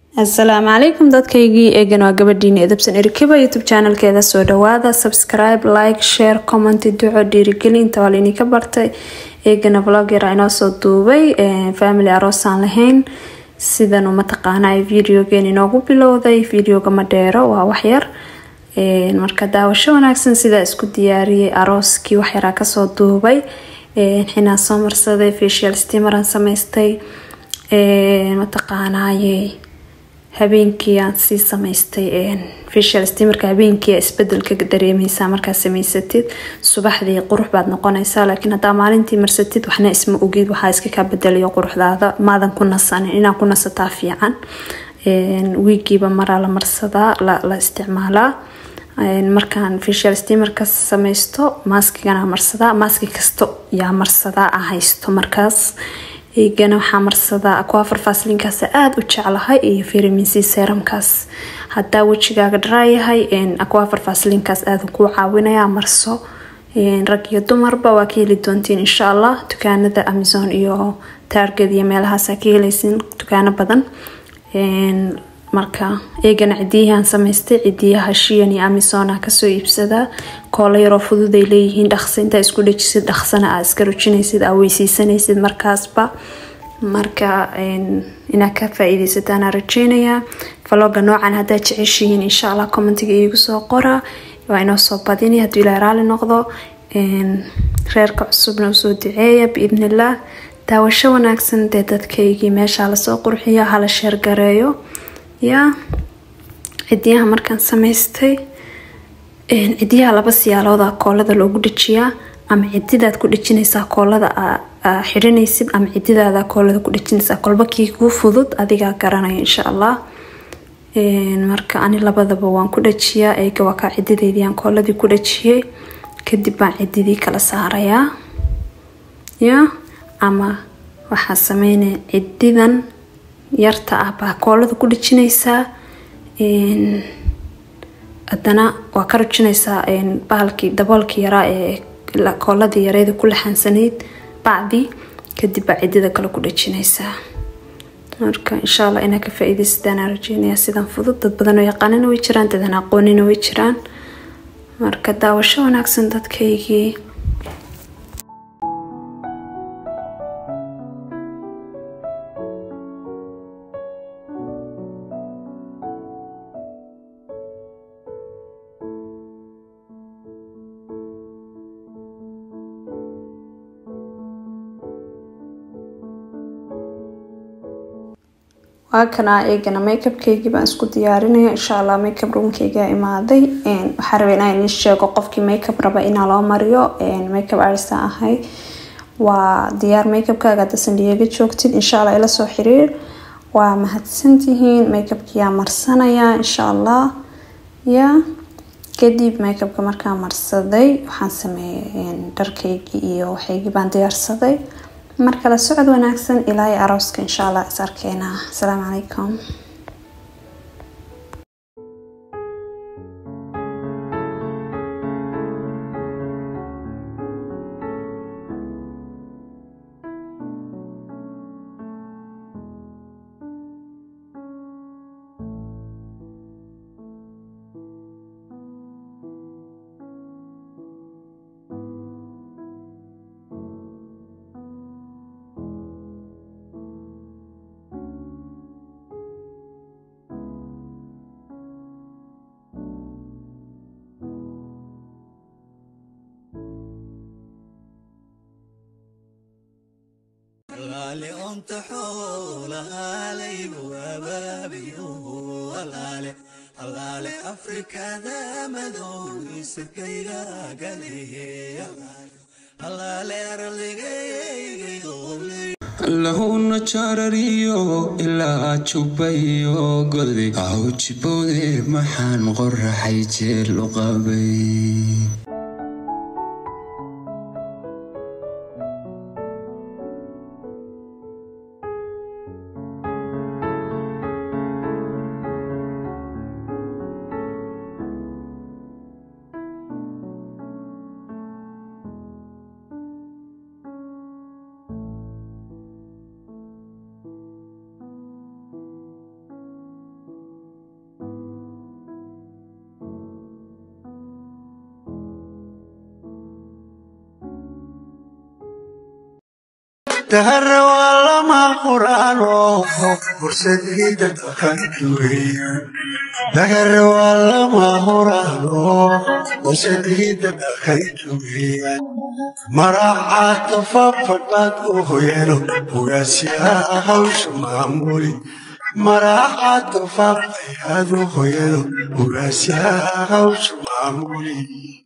asalaamu calaykum dadkaygii eegan waa gabadhiini edabsan erikeba youtube channelkeeda soo dhawaada subscribe like share comment duco dhiirigelinta waa laydinka bartay eegana vlogyara inoo soo duubay family aroosaan lahayn sidan mataqaana videogeen inoogu bilowday videoga ma dheero waa waxyar marka daawasho wanaagsan sidaa isku diyaariyay arooskii waxyaraa kasoo duubay xinaa soo marsaday facial stimaran samaystay mataqaanaye habeenkii aan sii samaystay facial stimarka habeenkii isbedelka dareemeysaa markaa samaysatid subaxdii qurux baad noqonaysaa laakiin hadaa maalintii marsatid waxna isma ogid waxaa iska kaa bedelayo quruxdaada maadan ku nasanin inaa ku nasataa fiican wiigiiba maraa la marsadaa la isticmaalaa markaan facial stimarka samaysto maaskigana marsadaa maaski kasto yaa marsadaa a haysto markaas eegana waxaa marsadaa aquafar faslinkaas aada u jeclahay iyo vitamin c seramkaas hadaa wejigaaga dharaayahay aquafar faslinkaas aada kuu caawinaya marso rag iyo dumarba waa ka heli doontiin insha allah dukaanada amazon iyo taarged iyo meelahaasa ka helaysin dukaano badan marka eegana cidiyahan samaystay cidiyaha shiyan iyo amazona kasoo iibsadaa koola yaroo fududay leeyihiin dhaqsa intaa isku dhejisid dhaqsana aa iska rujinaysid aa weysiisanaysid markaasba marka inaa ka faa-iideysataan rajeynayaa valoga noocan hadaa jeceshihiin insha allah commentiga iigu soo qora waa inoo soo badini haduu ilaa raali noqdo reerka cusubna usoo duceeya biidnillaah daawasho wanaagsan dee dadkaygii meesha lasoo qurxiyo hala sheergareeyo yaa cidiyaha markaan samaystay cidiyaha laba siyaalooda koolada loogu dhajiyaa ama cididaad ku dhejinaysaa koolada xirinaysid ama cididaada koolada ku dhejinaysaa kolba kii kuu fudud adigaa garanaya insha allah marka ani labadaba waan ku dhajiyaa eega waa kaa cidideydii aan kooladii ku dhajiyay kadib baan cididii kala saarayaa ya ama waxaa sameynaya cididan yarta ah baa koolada ku dhejinaysaa haddana waa ka rujinaysaa bahalkii daboolkii yaraa ee kooladii yareeda ku laxaansanayd bacdii kadib baa cidida kale ku dhejinaysaa marka insha allah inaa ka faa-iideysadaan rajeynaya sidan fudud dad badan oo yaqaanina way jiraan dadan aqoonina way jiraan marka daawasho wanaagsan dadkaygii waa kanaa eegana makeupkeygii baan isku diyaarinaya insha allah makeup roomkeygaa imaaday waxaa rabay inaa idin sheego qofkii makeup raba inaa loo mariyo makeup artista ahay waa diyaar makeupkaaga hadda sandhiyaga joogtid insha allah ila soo xiriir waa mahadsantihiin makeupkiyaa marsanaya insha allah ya kadib makeupka markaa marsaday waxaan sameeyay dharkaygii iyo waxaygii baan diyaarsaday markale socod wanaagsan ilaa iyo arooska insha allah is arkeena asalaamu calaykum halaale onta xoolahalay waabaabiyohalaale halaale afrikada madow isirkaylagalehe halaale arligaygaydole lahuna jarariyo ilaa jubayo goday awjibowde maxaan qoraxay jeel u qabay dahare waa lama quraano fursadida dhaqanka weeyaan dahare waa lama quraano fursadida dhaqanka weeyaan maracaata fafadhaad u hoyano ugaasyaha hawsha maamuli maracaata fafadhaad u hoyano ugaasyaha hawsha maamuli